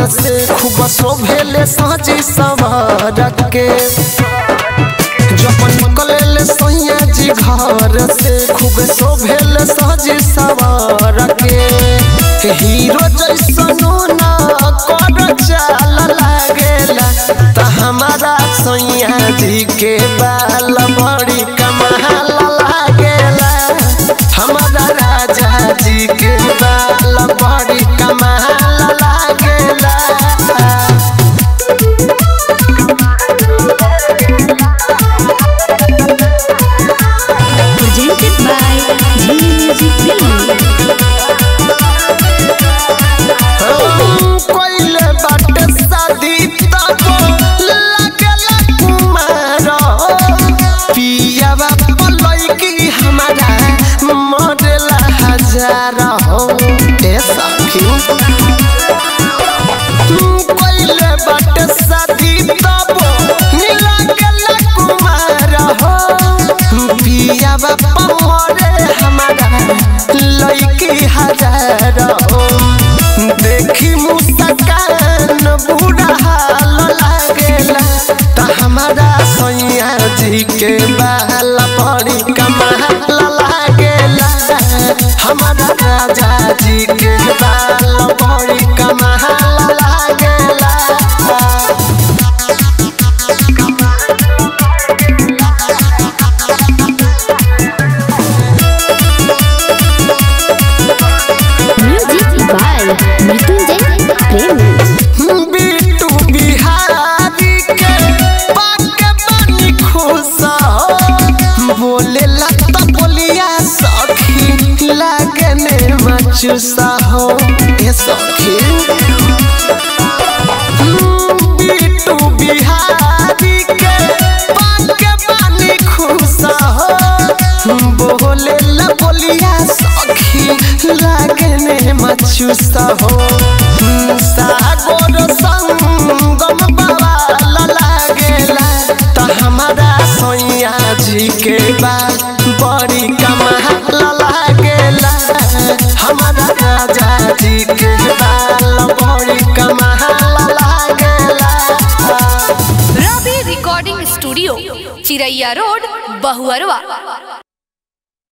से खूब शोभेले साजी सवार के जब निकले सैया जी घर से खूब शोभेले साजी सवार के हीरो जैसनो ना कर चाल लागेला त हमारा सैया जी के बाल बड़ी कमाल लागेला हमारा राजा जी के बाल बड़ी कमाल लागेला presented by G Music Film. कोइले बाटे शादी तब लागला कुमार पियावा पलैकी हमारा मरेला हजार हो ए सखी कोइले बाटे शादी तब लागला कुमार हो पियावा पमरे हमारा लैकी हजार हो देखी मुस्कान बुरा हाल लागेला त हमारा सैया जी के बाल बड़ी कमाल लागेला हमारा राजा जी के बाल बड़ी कमाल लागेला Music by Mrityunjay Premi. Bittu Bihari के पाके बनी खुश बोले लता बोलिया सखी लागने मचुसा हो ए सखी बिट्टू बिहारी के पाके बनी खुश बोले ला बोलिया सखी लागने मचुसा हो सागोर संगम बवाल लागेला त हमारा सैया जी के बा बड़ी कमाल लागेला हमारा राजा जी के बाल बड़ी कमाल लागेला Ravi recording studio Chiraiya road Bahuarwa